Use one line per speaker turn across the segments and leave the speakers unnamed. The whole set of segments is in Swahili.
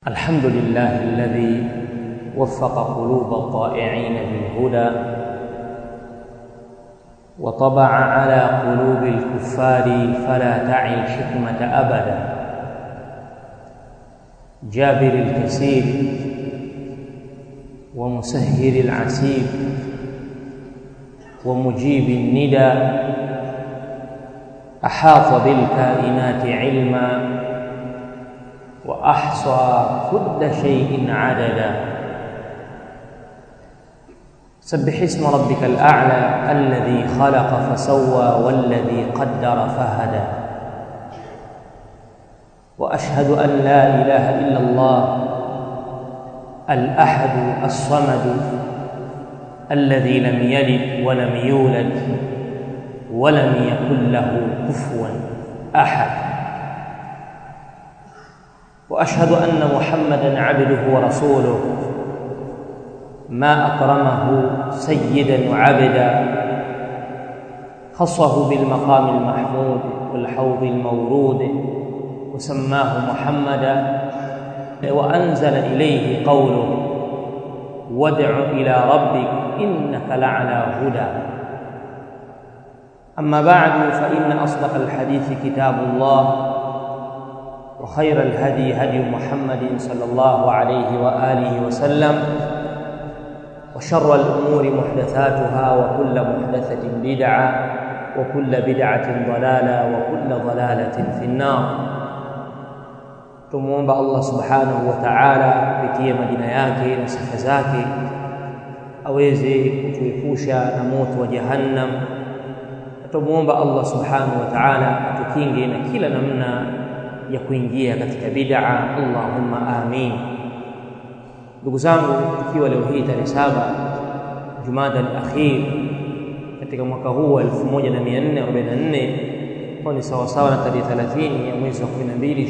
الحمد لله الذي وفق قلوب الطائعين بالهدى وطبع على قلوب الكفار فلا تعي الحكمة أبدا جابر الكثير ومسهر العسير ومجيب الندى أحاط بالكائنات علما وأحصى كل شيء عددا سبح اسم ربك الأعلى الذي خلق فسوى والذي قدر فهدى وأشهد أن لا إله إلا الله الأحد الصمد الذي لم يلد ولم يولد ولم يكن له كفوا أحد واشهد ان محمدا عبده ورسوله ما اكرمه سيدا وعبدا خصه بالمقام المحمود والحوض المورود وسماه محمدا وانزل اليه قوله وادع الى ربك انك لعلى هدى اما بعد فان اصدق الحديث كتاب الله وخير الهدي هدي محمد صلى الله عليه واله وسلم وشر الامور محدثاتها وكل محدثه بدعه وكل بدعه ضلاله وكل ضلاله في النار tumuomba Allah subhanahu wa ta'ala kupitia majina yake na sifa zake aweze kutuepusha na moto wa jahannam tumuomba Allah subhanahu wa ta'ala atukinge na kila namna ya kuingia katika bid'a Allahumma amin ndugu zangu ikiwa leo hii tarehe saba Jumada al-akhir katika mwaka huu wa 1444 kwa ni sawa sawa na tarehe 30 ya mwezi wa 12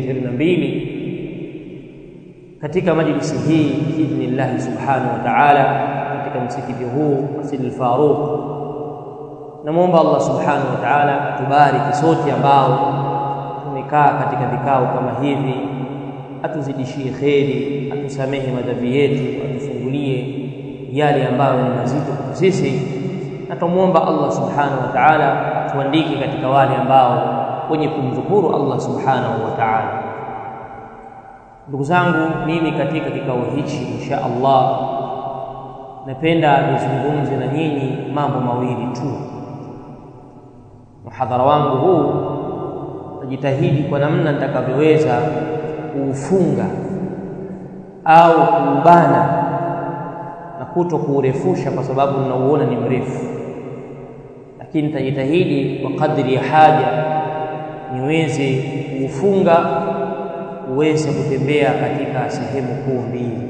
2022 katika majlisi hii biidhnillah subhanahu wa ta'ala katika msikiti huu Masjid al-Faruq namuomba Allah subhanahu wa ta'ala atubariki sote ambao tumekaa katika vikao kama hivi atuzidishie kheri atusamehe madhambi yetu atufungulie yale ambayo ni mazito kwa sisi na tumuomba Allah subhanahu wa ta'ala atuandike katika wale ambao wenye kumdhukuru Allah subhanahu wa ta'ala ndugu zangu mimi katika kikao hichi insha Allah napenda nizungumze na nyinyi mambo mawili tu muhadhara wangu huu najitahidi kwa namna nitakavyoweza kuufunga au kuubana na kuto kuurefusha kwa sababu ninauona ni mrefu lakini nitajitahidi kwa kadri ya haja niweze kuufunga uweze kutembea katika sehemu kuu mbili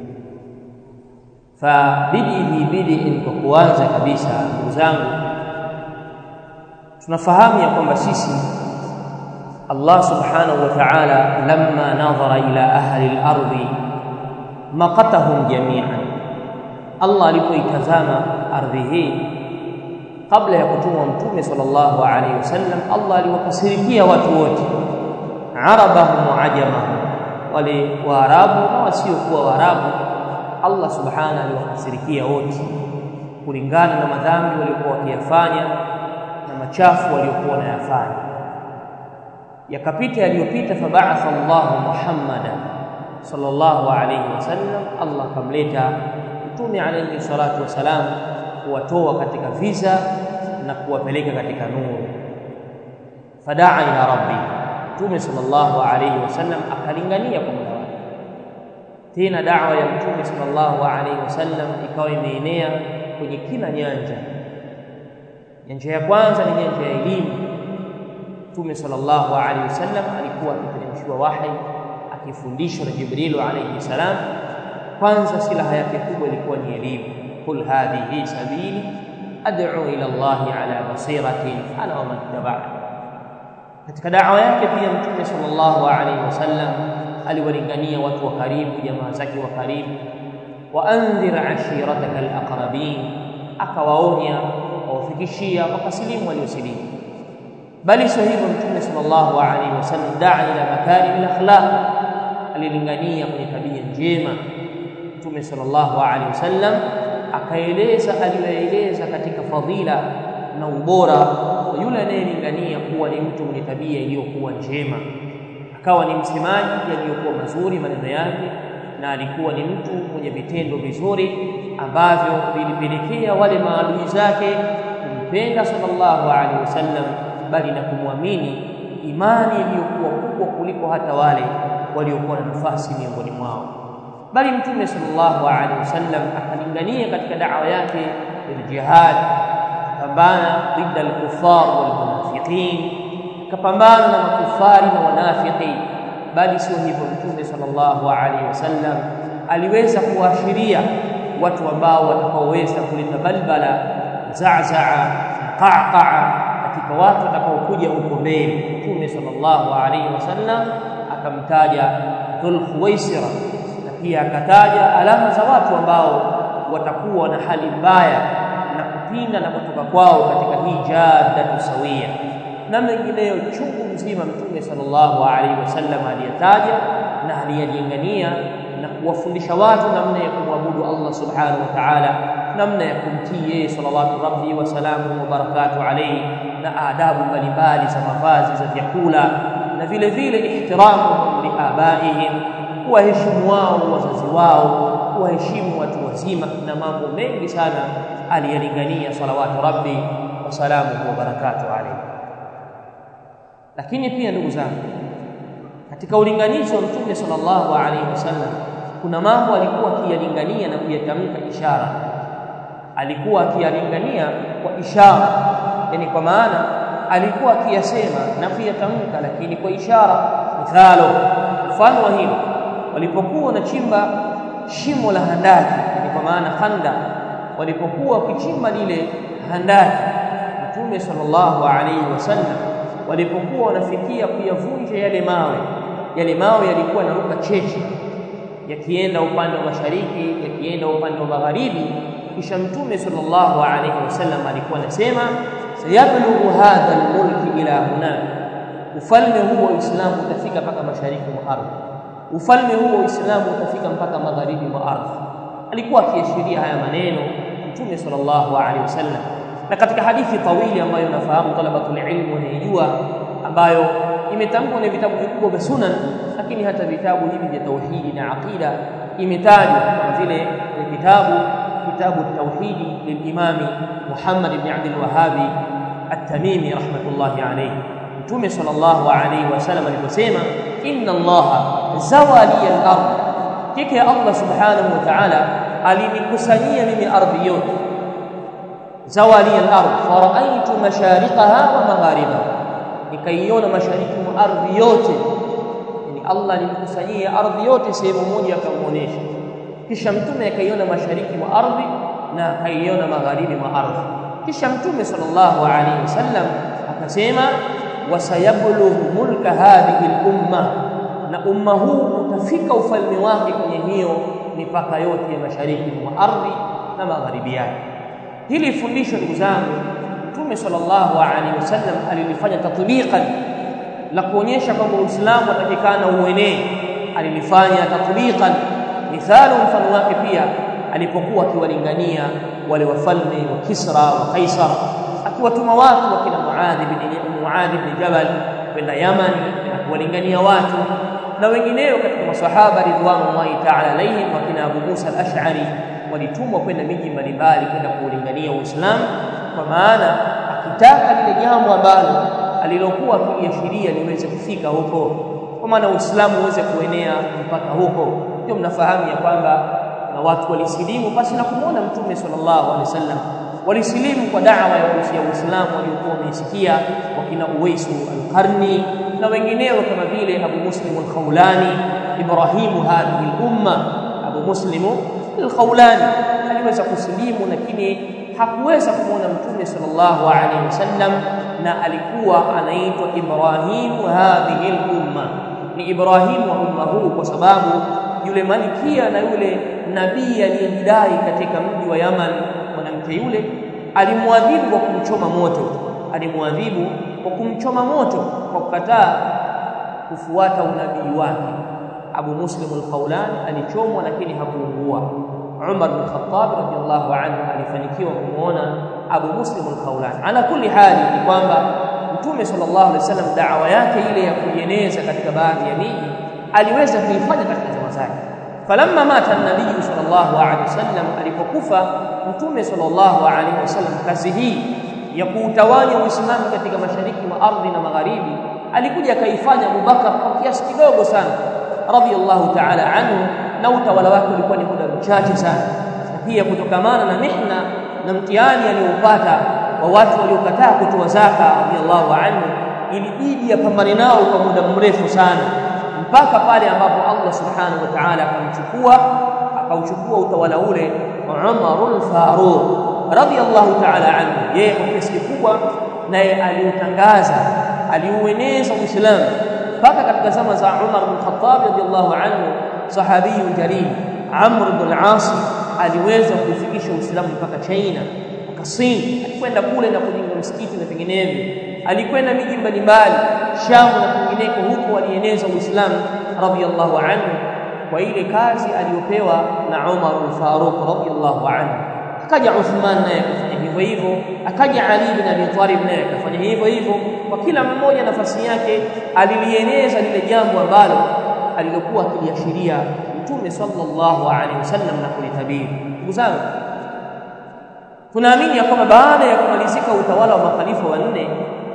fabidii bidii kwa kuanza kabisa ndugu zangu tunafahamu ya kwamba sisi Allah subhanahu wa ta'ala lamma nadhara ila ahli al-ardi maqatahum jami'an Allah alipoitazama ardhi hii kabla ya kutumwa mtume sallallahu alayhi wasallam Allah aliwakasirikia watu wote arabahum wa ajamahum wale waarabu na wasiokuwa waarabu Allah subhanahu aliwakasirikia wote kulingana na madhambi waliokuwa wakiyafanya na machafu waliokuwa wanayafanya yakapita yaliyopita fabaatha Allahu Muhammadan sallallahu alayhi wasallam Allah kamleta mtume alayhi salatu wasalam kuwatoa katika visa na kuwapeleka katika nuru fadaa ila rabbi mtume sallallahu alayhi wasallam akalingania kwa Mola wake tena da'wa ya mtume sallallahu alayhi wasallam ikawa imeenea kwenye kila nyanja nyanja ya kwanza ni nyanja ya elimu Mtume sallallahu alaihi wasallam alikuwa akiteremshiwa wahi akifundishwa na Jibril alayhi salam kwanza silaha yake kubwa ilikuwa ni elimu kul hadhihi sabili ad'u ila Allah ala basiratin ana wa man tabi'ani katika da'wa yake pia Mtume sallallahu alaihi wasallam aliwalingania watu wa karibu jamaa zake wa karibu wa anzir ashirataka alaqrabin akawaonya wawafikishia wakasilimu waliosilimu bali sio hivyo mtume sallallahu alaihi wasallam daa ila makarim al-akhlaq alilingania kwenye tabia njema. Mtume sallallahu alaihi wasallam akaeleza aliyoeleza katika fadhila na ubora wa yule anayelingania kuwa ni mtu mwenye tabia iliyokuwa njema, akawa ni msemaji yaliyokuwa mazuri maneno yake, na alikuwa ni mtu mwenye vitendo vizuri ambavyo vilipelekea wale maadui zake kumpenda sallallahu alaihi wasallam, bali na kumwamini imani iliyokuwa kubwa kuliko hata wale waliokuwa na nafasi miongoni mwao. Bali Mtume sallallahu alaihi wasallam akalingania katika da'wa yake ya jihad, kapambana dhidi al-kuffar wal munafiqin, kapambana na makufari na wanafiki. Bali sio hivyo, Mtume sallallahu alaihi wasallam aliweza kuashiria watu ambao watakaoweza kuleta balbala, zazaa, qaqaa katika watu watakaokuja huko mbele. Mtume sallallahu alaihi wasallam akamtaja Dhul Khuwaisira na pia akataja alama za watu ambao watakuwa na hali mbaya na kupinda na kutoka kwao katika hii jaddatu sawia na mengineyo chungu mzima. Mtume sallallahu alaihi wasallam aliyataja na aliyalingania na kuwafundisha watu namna ya kumwabudu Allah subhanahu wa ta'ala, namna ya kumtii yeye salawatu rabbi wa salamu wa barakatuh alayhi, na adabu mbalimbali za mavazi, za vyakula na vile vile ihtiramuhum liabaihim, kuwaheshimu wao wazazi wao, kuwaheshimu watu wazima na mambo mengi sana aliyalingania salawatu rabbi wa salamu wa barakatuh alayhi. Lakini pia ndugu zangu, katika ulinganizi wa Mtume sallallahu alaihi wasallam kuna mambo alikuwa akiyalingania na kuyatamka ishara, alikuwa akiyalingania kwa ishara, yani kwa maana alikuwa akiyasema na kuyatamka, lakini kwa ishara. Mithalo, mfano wa hilo, walipokuwa wanachimba shimo la handaki, yani kwa maana khanda, walipokuwa wakichimba lile handaki, Mtume sallallahu alaihi wasallam walipokuwa wanafikia kuyavunja yale mawe, yale mawe yalikuwa yanaruka cheche yakienda upande wa mashariki, yakienda upande wa magharibi. Kisha Mtume sallallahu alaihi wasallam alikuwa anasema sayablughu hadha almulki ila hunak, ufalme huu wa Uislamu utafika mpaka mashariki mwa ardhi, ufalme huu wa Uislamu utafika mpaka magharibi mwa ardhi. Alikuwa akiashiria haya maneno Mtume sallallahu alaihi wasallam, na katika hadithi tawili ambayo nafahamu talabatul ilmu wanaijua, ambayo imetamkwa na vitabu vikubwa vya sunan, lakini hata vitabu hivi vya tauhidi na aqida imetajwa kama vile vitabu kitabu tauhidi lilimami Muhammad ibn Abdul Wahhabi at-Tamimi rahmatullahi alayhi. Mtume sallallahu alayhi wasallam aliposema inna Allaha zawali al-ardh, kike Allah subhanahu wa ta'ala alinikusanyia mimi ardhi yote, zawali al-ardh faraaitu mashariqaha wa magharibaha nikaiona mashariki mwa ardhi yote. Yani Allah alimkusanyia ardhi yote sehemu moja, akamuonesha. Kisha mtume akaiona mashariki mwa ardhi na akaiona magharibi mwa ardhi. Kisha mtume sallallahu alaihi wasallam akasema, wasayablughu mulka hadhihi al-umma, na umma huu utafika ufalme wake kwenye hiyo mipaka yote ya mashariki mwa ardhi na magharibi yake. Hili fundisho ndugu zangu Mtume sallallahu alaihi wasallam alilifanya tatbiqan la kuonyesha kwamba Uislamu atakikana uenee, alilifanya tatbiqan. Mithalo, mfano wake pia alipokuwa akiwalingania wale wafalme wa Kisra wa Kaisar, akiwatuma watu wakina Muadh bin Muadh bin Jabal kwenda Yaman na kuwalingania watu na wengineo katika masahaba ridwanullahi ta'ala alaihim, wakina Abu Musa al-Ash'ari walitumwa kwenda miji mbalimbali kwenda kuulingania Uislamu kwa maana akitaka lile jambo ambalo alilokuwa akiliashiria liweze kufika huko, kwa maana Uislamu uweze kuenea mpaka huko. Ndio mnafahamu ya kwamba na watu walisilimu basi na kumwona Mtume sallallahu alaihi wasallam, walisilimu kwa dawa ya Uislamu waliokuwa wameisikia, wakina Uwaisu al-Qarni na wengineo kama vile Abu Muslim al-Khawlani, Ibrahimu hadhihi al-umma. Abu Muslim al-Khawlani aliweza kusilimu lakini hakuweza kumwona Mtume sallallahu alaihi wasallam, na alikuwa anaitwa Ibrahimu hadhihi al-umma, ni Ibrahimu wa umma huu, kwa sababu yule malikia na yule nabii aliyejidai katika mji wa Yaman, mwanamke yule alimwadhibu kwa kumchoma moto, alimwadhibu kwa kumchoma moto kwa kukataa kufuata unabii wake. Abu Muslim al-Khawlani alichomwa lakini hakuungua. Umar bin Khattab radhiyallahu anhu alifanikiwa kumuona Abu Muslim al-Khawlani. Ala kulli hali ni kwamba Mtume sallallahu alaihi wasallam da'wa yake ile ya kuieneza katika baadhi ya miji aliweza kuifanya katika zama zake. Falamma mata an-nabii sallallahu alaihi wasallam, alipokufa Mtume sallallahu alaihi wasallam, kazi hii ya kuutawanya Uislamu katika mashariki mwa ardhi na magharibi alikuja akaifanya Abubakar kwa kiasi kidogo sana radhiyallahu ta'ala anhu, na utawala wake ulikuwa ni muda mchache sana, na pia kutokamana na mihna na mtihani aliyoupata wa watu waliokataa kutoa zaka radhiyallahu anhu, ilibidi apambane nao kwa muda mrefu sana, mpaka pale ambapo Allah subhanahu wa ta'ala akamchukua akauchukua utawala ule Umarul Faruq radhiyallahu ta'ala anhu, yeye kwa kiasi kikubwa naye aliutangaza aliueneza Uislamu mpaka katika zama za Umar bin Khattab radhiyallahu anhu, sahabiyun jalil Amr bin al-As aliweza kufikisha Uislamu mpaka China mpaka Sin. Alikwenda kule na kujenga msikiti na vinginevyo, alikwenda miji mbalimbali Sham na kwingineko, huko alieneza Uislamu radhiyallahu anhu kwa ile kazi aliyopewa na Umar al-Faruq radhiyallahu anhu. Akaja Uthman naye akafanya hivyo hivyo, akaja Ali bin Abi Talib naye akafanya hivyo hivyo. Kwa kila mmoja nafasi yake alilieneza lile jambo ambalo alilokuwa akiliashiria Mtume sallallahu alaihi wasallam na kulitabiri. Ndugu zangu, tunaamini ya kwamba baada ya kumalizika utawala wa makhalifa wanne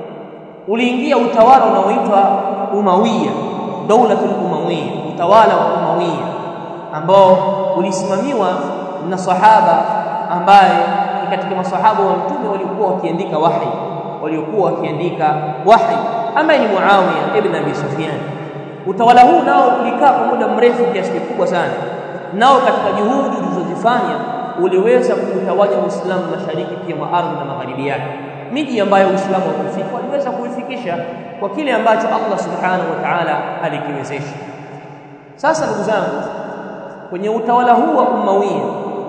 uliingia utawala unaoitwa Umawiya, Daulatul Umawiya, utawala wa Umawiya ambao ulisimamiwa na sahaba ambaye ni katika masahaba wa Mtume waliokuwa wakiandika wahi, waliokuwa wakiandika wahi, ambaye ni Muawiya ibn Abi Sufyan. Utawala huu nao ulikaa kwa muda mrefu kiasi kikubwa sana, nao katika juhudi ulizozifanya uliweza kuutawanya Uislamu mashariki pia mwa ardhi na magharibi yake. Miji ambayo Uislamu haukufika waliweza kuifikisha kwa kile ambacho Allah subhanahu wa ta'ala alikiwezesha. Sasa ndugu zangu, kwenye utawala huu wa Umawiya,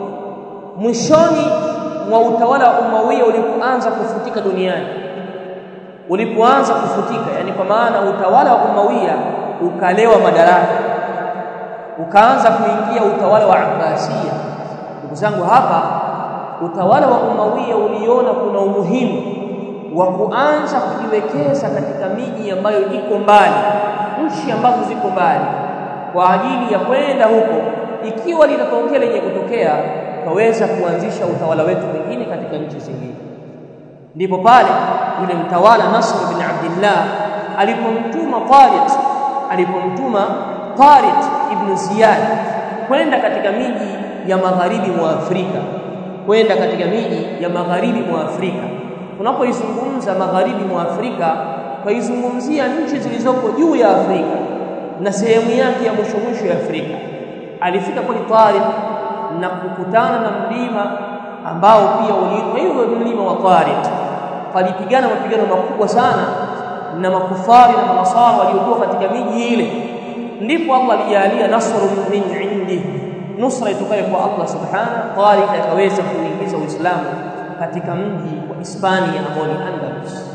mwishoni mwa utawala wa Umawiya ulipoanza kufutika duniani, ulipoanza kufutika, yani kwa maana utawala wa Umawiya ukalewa madaraka, ukaanza kuingia utawala wa Abbasiya. Ndugu zangu, hapa utawala wa Umawiya uliona kuna umuhimu wa kuanza kujiwekeza katika miji ambayo iko mbali, nchi ambazo ziko mbali, kwa ajili ya kwenda huko, ikiwa litatokea lenye kutokea, tukaweza kuanzisha utawala wetu mwingine katika nchi zingine. Ndipo pale yule mtawala Nasr bin Abdillah alipomtuma Tariq, alipomtuma Tariq ibn Ziyad kwenda katika miji ya magharibi mwa Afrika, kwenda katika miji ya magharibi mwa Afrika. Tunapoizungumza magharibi mwa Afrika, twaizungumzia nchi zilizoko juu ya Afrika na sehemu yake ya mwisho mwisho ya Afrika. Alifika kule Tariq na kukutana na mlima ambao pia uliitwa hivyo mlima wa Tariq. Palipigana mapigano makubwa sana na makufari na manasara waliokuwa katika miji ile, ndipo Allah alijalia nasrun min indi, nusra itokayo kwa Allah subhanahu. Tariq akaweza kuingiza Uislamu katika mji wa Hispania ambao ni Andalus.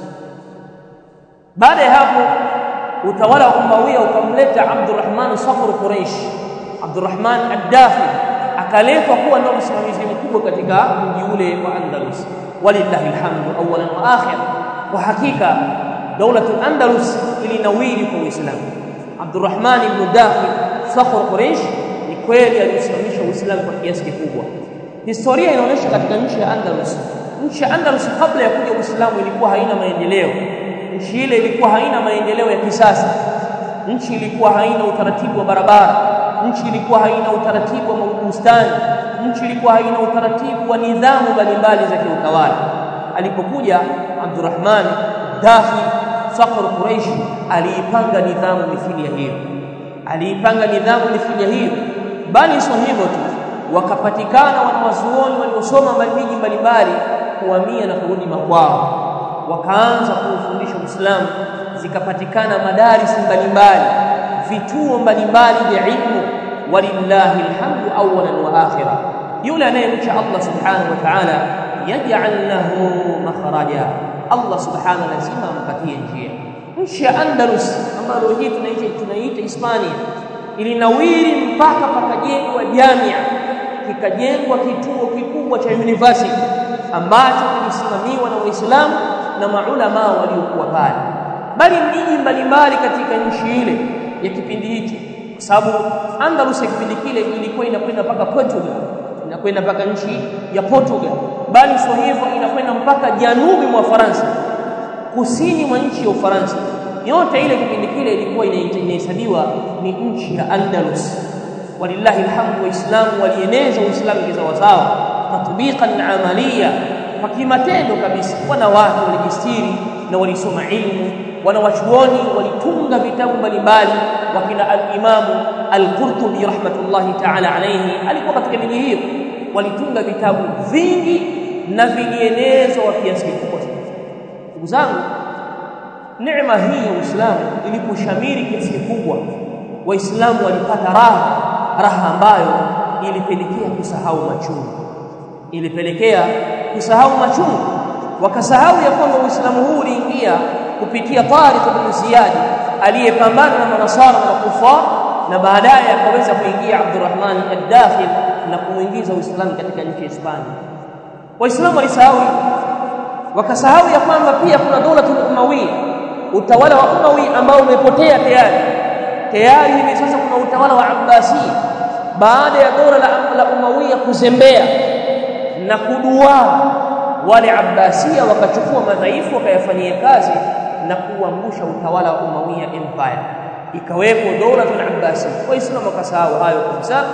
Baada ya hapo utawala wa Umawiya ukamleta Abdurrahman Safar Quraish, Abdurrahman ad-Dakhil akaletwa kuwa ndio msimamizi mkubwa katika mji ule wa Andalus. Walillahi alhamdu awalan wa akhir. Kwa hakika daulatul Andalus ilinawiri kwa Uislamu. Abdurrahman ibn Dakhil Safar Quraish ni kweli alisimamisha Uislamu kwa kiasi kikubwa. Historia inaonyesha katika nchi ya Andalus, nchi ya Andalus kabla ya kuja Uislamu ilikuwa haina maendeleo. Nchi ile ilikuwa haina maendeleo ya kisasa. Nchi ilikuwa haina utaratibu wa barabara. Nchi ilikuwa haina utaratibu wa bustani. Nchi ilikuwa haina utaratibu wa nidhamu mbalimbali za kiutawala. Alipokuja Abdurrahman Dakhil Saqr Quraish, aliipanga nidhamu mithili ya hiyo, aliipanga nidhamu mithili ya hiyo. Bali sio hivyo tu, wakapatikana wanawazuoni waliosoma miji mbalimbali kuhamia na kurudi makwao wakaanza kuufundisha Uislamu, zikapatikana madarisi mbalimbali, vituo mbalimbali vya ilmu. Walillahi alhamdu awalan wa akhira. Yule anayemcha Allah subhanahu wa ta'ala, yaj'al lahu makhraja, Allah subhanahu lazima ampatie njia. Nchi ya Andalus ambayo hii tunaiita tunaiita Hispania, ilinawiri mpaka pakajengwa jamia kikajengwa kituo kikubwa cha university ambacho kilisimamiwa na Waislamu na maulama waliokuwa pale bali miji mbalimbali katika nchi ile ya kipindi hicho kwa sababu Andalus ya kipindi kile ilikuwa inakwenda mpaka Portugal inakwenda mpaka nchi ya Portugal bali sio hivyo inakwenda mpaka janubi mwa Faransa kusini mwa nchi ya Ufaransa yote ile kipindi kile ilikuwa inahesabiwa ni nchi ya Andalus walillahi alhamdu waislamu walieneza uislamu kisawasawa tatbiqan amaliya kwa kimatendo kabisa wanawake walijistiri na walisoma ilmu wanawachuoni walitunga vitabu mbalimbali wakina al-Imamu al-Qurtubi rahmatullahi ta'ala alayhi alikuwa katika miji hiyo walitunga vitabu vingi na vilienezwa kwa kiasi kikubwa ndugu zangu neema hii ya Uislamu iliposhamiri kiasi kikubwa waislamu walipata raha raha ambayo ilipelekea kusahau machungu ilipelekea kusahau machungu wakasahau ya kwamba Uislamu huu uliingia kupitia Tariq ibn Ziyad aliyepambana na manasara na kufar na baadaye akaweza kuingia Abdurrahman ad-Dakhil na kuingiza Uislamu katika nchi ya Hispania waislamu walisahau wakasahau ya kwamba pia kuna dola Umawiya utawala wa Umawi ambao umepotea tayari tayari hivi sasa kuna utawala wa Abbasi baada ya dola la, la Umawiya kuzembea na kudua wale Abbasia wakachukua madhaifu wakayafanyia kazi na kuangusha utawala wa Umawiya empire ikawepo dola ya Abbasi waislamu wakasahau hayo kabisa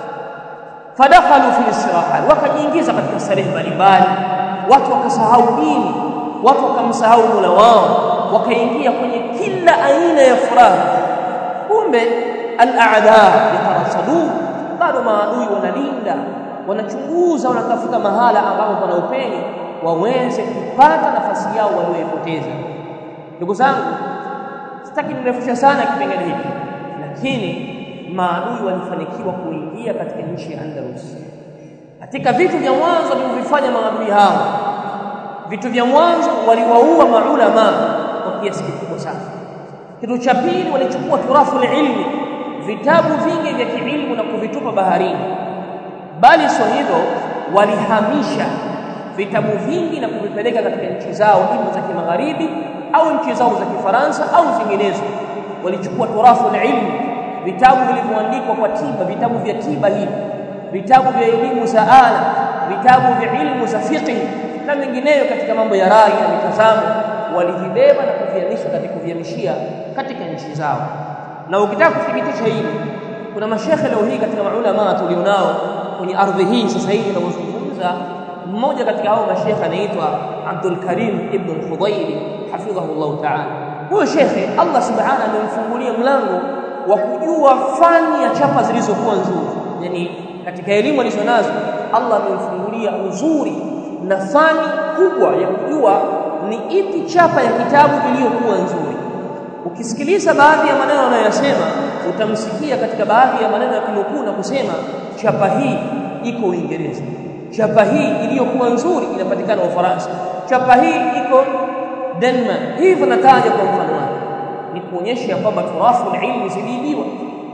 fadakhalu fi istirahat wakajiingiza katika starehe mbalimbali watu wakasahau dini watu wakamsahau Mola wao wakaingia kwenye kila aina ya furaha kumbe al-a'da yatarasadu bado maadui wanalinda wanachunguza wanatafuta mahala ambapo pana upenyo waweze kupata nafasi yao walioipoteza ndugu zangu sitaki nirefusha sana kipengele hiki lakini maadui walifanikiwa kuingia katika nchi ya Andalus katika vitu vya mwanzo walivyofanya maadui hao vitu vya mwanzo waliwaua maulama kwa kiasi kikubwa sana kitu cha pili walichukua turafu ilmi vitabu vingi vya kiilmu na kuvitupa baharini bali sio hivyo walihamisha vitabu vingi na kuvipeleka katika nchi zao ima za kimagharibi au nchi zao za kifaransa au zinginezo walichukua turafu ilmi vitabu vilivyoandikwa kwa tiba vitabu vya tiba hivi vitabu vya elimu za ala vitabu vya ilmu za fiqh na mengineyo katika mambo ya rai na mitazamo walivibeba na kuvihamisha katika kuvihamishia katika nchi zao na ukitaka kuthibitisha hili kuna mashekhe leo hii katika maulama tulionao kwenye ardhi hii sasa hivi tunazungumza mmoja katika hao mashekhe anaitwa Abdul Karim ibn al-Fudayl hafidhahullah ta'ala huyo shekhe Allah subhanahu amemfungulia mlango wa kujua fani ya chapa zilizokuwa nzuri yani katika elimu alizonazo Allah amemfungulia uzuri na fani kubwa ya kujua ni ipi chapa ya kitabu iliyokuwa nzuri ukisikiliza baadhi ya maneno anayosema utamsikia katika baadhi ya maneno ya kinukuu na kusema chapa hii iko Uingereza chapa hii iliyokuwa nzuri inapatikana Ufaransa chapa hii iko Denmark hivyo nataja kwa mfano wake ni kuonyesha kwamba turafu ilmu ziliibiwa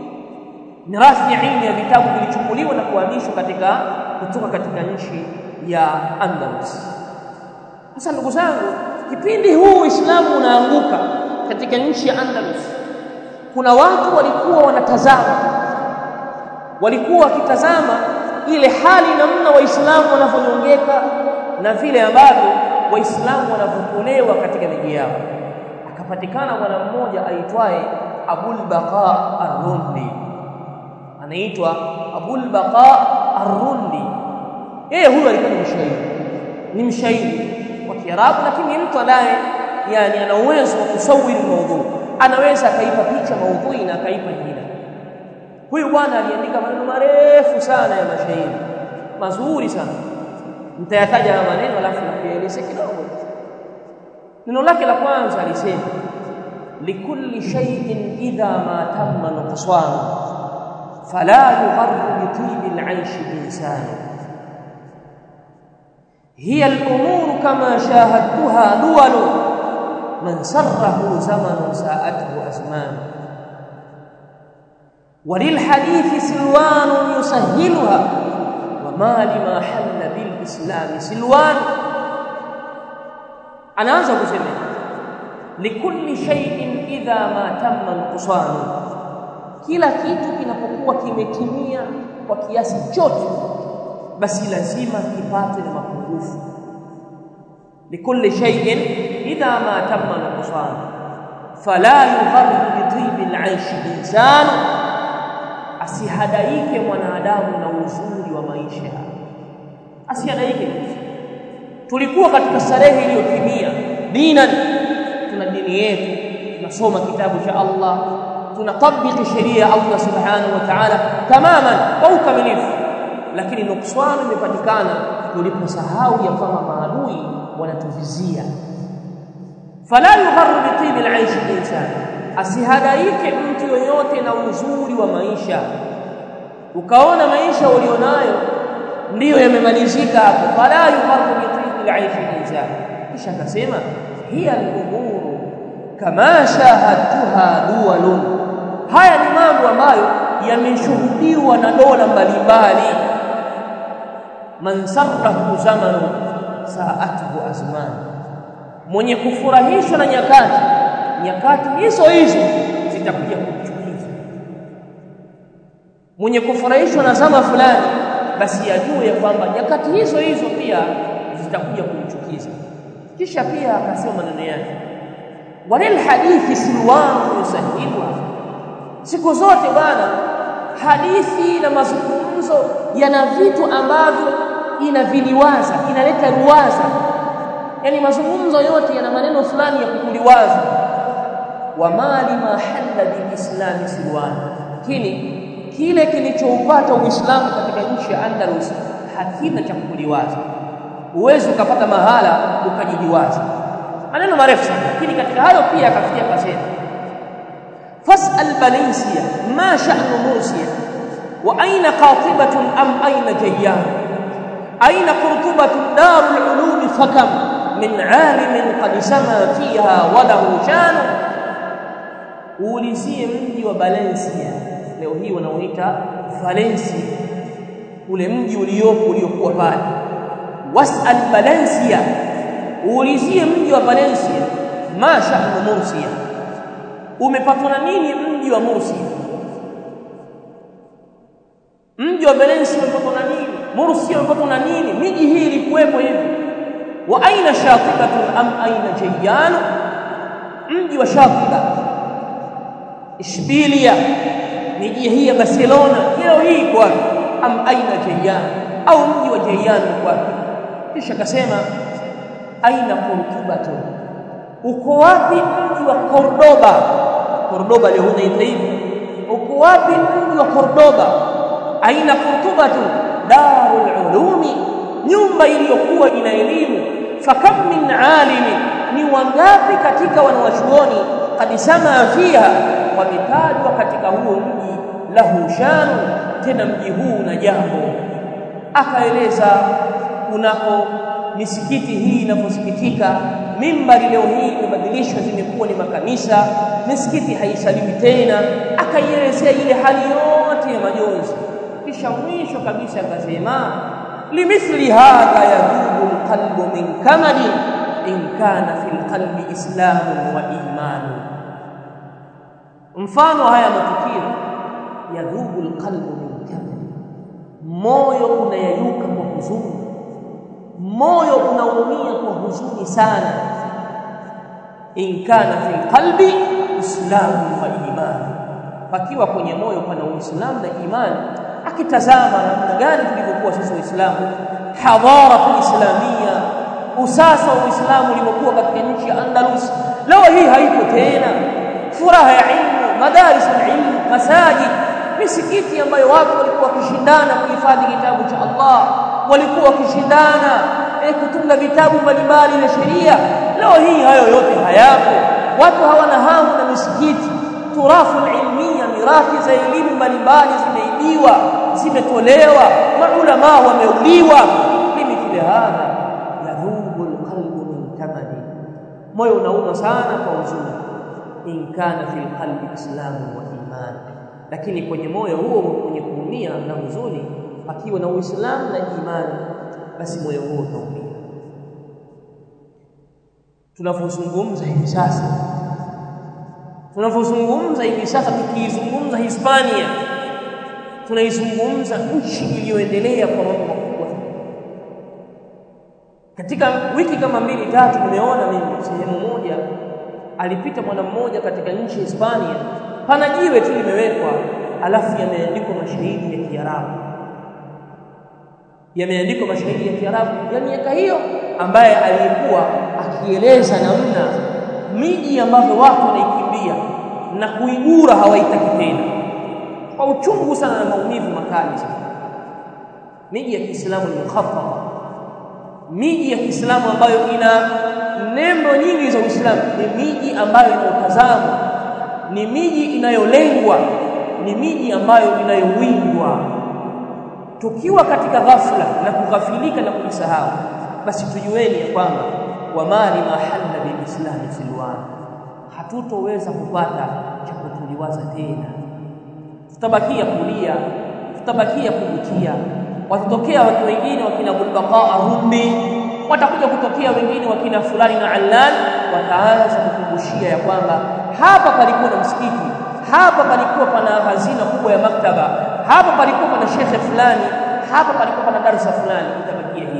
mirathi ya ilmu ya vitabu vilichukuliwa na kuhamishwa katika kutoka katika nchi ya Andalus sasa ndugu zangu kipindi huu Uislamu unaanguka katika nchi ya Andalus kuna watu walikuwa wanatazama walikuwa wakitazama ile hali namna waislamu wanavyonyongeka na vile ambavyo waislamu wanavyopolewa katika miji yao akapatikana bwana mmoja aitwaye Abul Baqa Ar-Rundi anaitwa Abul Baqa Ar-Rundi yeye huyu alikuwa ni mshairi ni mshairi wa Kiarabu lakini mtu anaye yani ana uwezo wa kusawiri maudhui anaweza akaipa picha maudhui na akaipa jina huyu bwana aliandika maneno marefu sana ya mashairi mazuri sana nitayataja haya maneno alafu nakueleza kidogo neno lake la kwanza alisema likulli shay'in idha ma tamma nuqsan fala yugharru bi tibi al-'aysh insan هي الأمور كما شاهدتها دول من سره زمن ساءته أزمان وللحديث سلوان يسهلها وما لما حل بالإسلام سلوان anaanza kusema likulli shay'in idha ma tamma nuqsan kila kitu kinapokuwa kimetimia kwa kiasi chote basi lazima kipate na mapungufu likulli shay'in idha ma tamma nuqsan fala yugharru bi tibi al-aish insan asihadaike mwanadamu na uzuri wa maisha asihadaike tulikuwa katika starehe iliyotimia dinan tuna dini yetu tunasoma kitabu cha Allah tunatabiki sheria ya Allah subhanahu wa ta'ala tamaman kwa ukamilifu lakini nukswani imepatikana tuliposahau ya kwamba maadui wanatuvizia fala yugharru bi tibi al-aish insan asihadaike mtu yoyote na uzuri wa maisha ukaona maisha ulionayo ndiyo yamemalizika hapo fala yugharru bi tibi al-aish insan kisha akasema hiya al-umuru kama shahadtuha duwalun haya ni mambo ambayo yameshuhudiwa na dola mbalimbali man sarrahu zamanu sa'atuhu azman mwenye kufurahishwa na nyakati nyakati hizo hizo zitakuja kumchukiza mwenye kufurahishwa na zama fulani basi ajue ya kwamba nyakati hizo hizo pia zitakuja kumchukiza kisha pia akasema maneno yake walil hadithi silwanu yusahilwa siku zote bwana hadithi na mazungumzo yana vitu ambavyo inaviliwaza inaleta ruwaza yani mazungumzo yote yana maneno fulani ya kukuliwaza wa mali ma halla bilislami silwan lakini kile kilichoupata uislamu katika nchi ya Andalus hakina cha kukuliwaza uwezi ukapata mahala ukajijiwaza maneno marefu sana lakini katika hayo pia akafikia kasema fasal balensia ma sha'nu mursiya wa aina qatibatun am aina jayyan aina qurtubatun darul ulum fakam min alimin qad sama fiha wa lahu shanu uulizie mji wa Valencia leo hii wanaoita Valencia ule mji uliopo uliokuwa pale wasal Valencia uulizie mji wa Valencia ma sha'nu Mursia umepatwa na nini mji wa Mursia mji wa Valencia umepatwa na nini Mursia umepatwa na nini miji hii ilikuwepo hivi wa aina shatibatun am aina jayyan mji wa Shatiba Ishbilia miji hii ya Barcelona leo hii kwa am aina jayyan au mji wa Jayyan kwa kisha akasema aina Cordoba uko wapi mji wa Cordoba Cordoba leo unaita hivi uko wapi mji wa Cordoba aina Cordoba darul ulumi nyumba iliyokuwa ina elimu fakam min alimi ni wangapi katika wanawachuoni qad sama fiha wametajwa katika huo mji lahu shanu tena mji huu na jambo akaeleza kunako misikiti hii inaposikitika mimbari leo hii imebadilishwa zimekuwa ni makanisa misikiti haisaliwi tena akaielezea ile hali yote ya majonzi kisha mwisho kabisa akasema limithli hadha yadhubu alqalbu min kamali in kana fil qalbi islamun wa imanu mfano haya matukio yadhubu alqalbu min kamali moyo unayayuka kwa huzuni moyo unaumia kwa huzuni sana in kana fil qalbi islamu wa imani pakiwa kwenye moyo pana uislamu na imani akitazama namna gani tulivyokuwa sisi waislamu hadhara islamia usasa wa uislamu ulivyokuwa katika nchi ya Andalus leo hii haipo tena furaha ya ilmu madaris ilmu masajid misikiti ambayo watu walikuwa wakishindana kuhifadhi kitabu cha Allah walikuwa wakishindana eh, kutunga vitabu mbalimbali vya sheria leo hii hayo yote hayapo watu hawana hamu na misikiti turafu ilmia mirathi za elimu mbalimbali zimeibiwa zimetolewa maulama wameuliwa limithli hadha yadhubu alqalbu min tamani moyo unauma sana kwa huzuni in kana fil qalbi islamu wa iman lakini kwenye moyo huo kwenye kuumia na huzuni akiwa na Uislamu na imani basi moyo huo utaumia tunavyozungumza hivi sasa tunavyozungumza hivi sasa tukiizungumza Hispania tunaizungumza nchi iliyoendelea kwa mambo makubwa katika wiki kama mbili tatu nimeona mimi sehemu moja alipita mwana mmoja katika nchi ya Hispania pana jiwe tu limewekwa alafu yameandikwa mashahidi ya Kiarabu yameandikwa mashahidi ya Kiarabu ya miaka hiyo ambaye aliyekuwa akieleza namna miji ambavyo watu wanaikimbia na kuigura hawaitaki tena kwa uchungu sana na maumivu makali sana miji ya Kiislamu ni mukhaffara miji ya Kiislamu ambayo ina nembo nyingi za Uislamu ni miji ambayo inaotazama ni miji inayolengwa ni miji ambayo inayowindwa tukiwa katika ghafla na kughafilika na kujisahau basi tujueni ya kwamba wamali mahalla bilislami silwan hatutoweza kupata cha kutuliwaza tena tutabakia kulia tutabakia kujutia watatokea watu wengine wakina bulbaqaa rumbi watakuja kutokea wengine wakina fulani na allan wataanza kukumbushia ya kwamba hapa palikuwa na msikiti hapa palikuwa pana hazina kubwa ya maktaba hapa palikuwa pana shekhe fulani hapa palikuwa pana darasa fulani itabakia hivi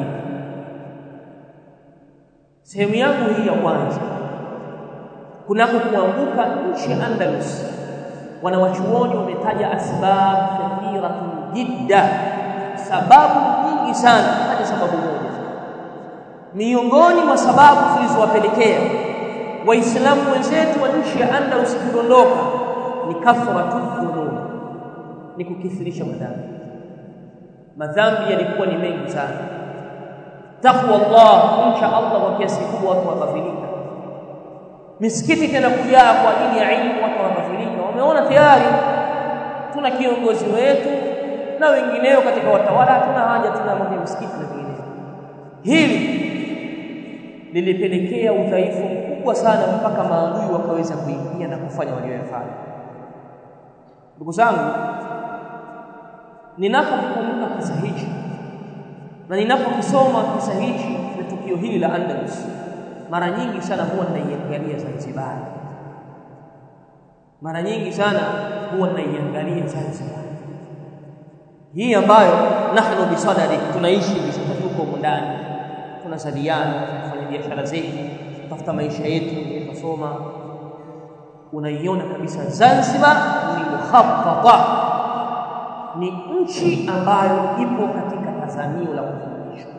sehemu yangu hii ya kwanza kunako kuanguka nchi ya Andalus wanawachuoni wametaja asbab kathiratun jidda sababu nyingi sana hadi sababu moja miongoni mwa sababu zilizowapelekea waislamu wenzetu wa nchi ya Andalus kudondoka ni kathratu dhunub ni kukithirisha madhambi madhambi yalikuwa ni mengi sana takwa Allah kumcha Allah kwa kiasi kikubwa watu wakafilika misikiti tena kujaa kwa ajili ya ilmu watu wakafilika wameona tayari tuna kiongozi wetu na wengineo katika watawala hatuna haja tuna mambo ya misikiti na vinginevyo hili lilipelekea udhaifu mkubwa sana mpaka maadui wakaweza kuingia na kufanya walioyafanya ndugu zangu ninapokumbuka kisa hichi na ninapokisoma kisa hichi na tukio hili la Andalus mara nyingi sana huwa ninaiangalia Zanzibar mara nyingi sana huwa ninaiangalia Zanzibar hii ambayo nahnu bisadari tunaishi hivi tuko ndani tunasadiana tunafanya biashara zetu tafuta maisha yetu tunasoma unaiona kabisa Zanzibar ni mukhaffata ni nchi ambayo ipo katika tazamio la kufundishwa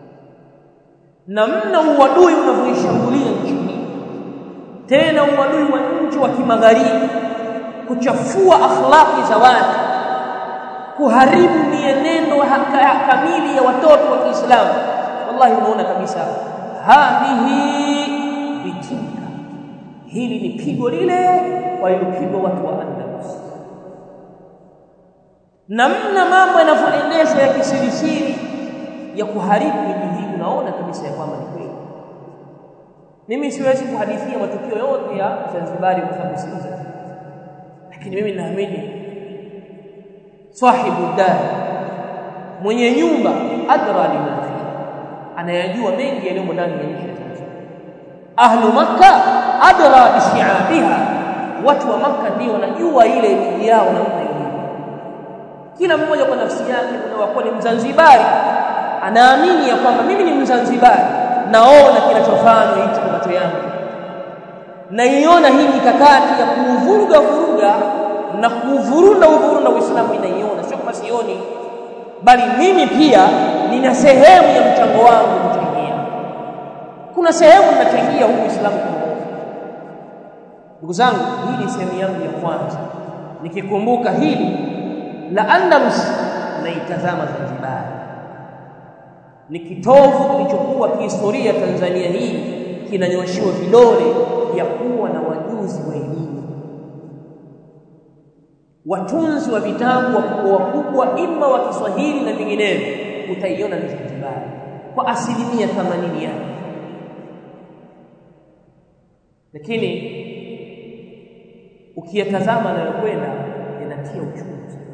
namna uadui unavyoishambulia nchi hii tena uadui wa nchi wa kimagharibi kuchafua akhlaqi za watu kuharibu mienendo kamili ya watoto wa Kiislamu wallahi unaona kabisa hadhihi bitika hili ni pigo lile walilopigwa watu wa Andalus namna mambo yanavyoendeshwa ya kisirisiri ya kuharibu miji hii unaona kabisa ya kwamba ni kweli mimi siwezi kuhadithia matukio yote ya Zanzibari kwa sababu siuza lakini mimi naamini sahibu dar mwenye nyumba adra lima fi anayajua mengi yaliyo ndani ya nchi ya Tanzania ahlu makka adra bishiabiha watu wa makka ndio wanajua ile miji yao namna ilivyo kila mmoja kwa nafsi yake unawakuwa ni mzanzibari anaamini ya kwamba mimi ni mzanzibari naona kinachofanywa hicho kwa macho yangu naiona hii mikakati ya kuuvuruga vuruga na kuuvurunda uvurunda Uislamu ninaiona sio kama sioni bali mimi pia nina sehemu ya mchango wangu kuchangia kuna sehemu ninachangia huu Uislamu kwa ndugu zangu hii ni sehemu yangu ya kwanza nikikumbuka hili la Andalus naitazama Zanzibar ni kitovu kilichokuwa kihistoria Tanzania hii kinanyoshiwa vidole ya kuwa na wajuzi wa elimu watunzi wa vitabu wakubwa wakubwa ima wa Kiswahili na vinginevyo utaiona ni Zanzibar kwa asilimia 80 yake lakini ukiyatazama yanayokwenda inatia uchungu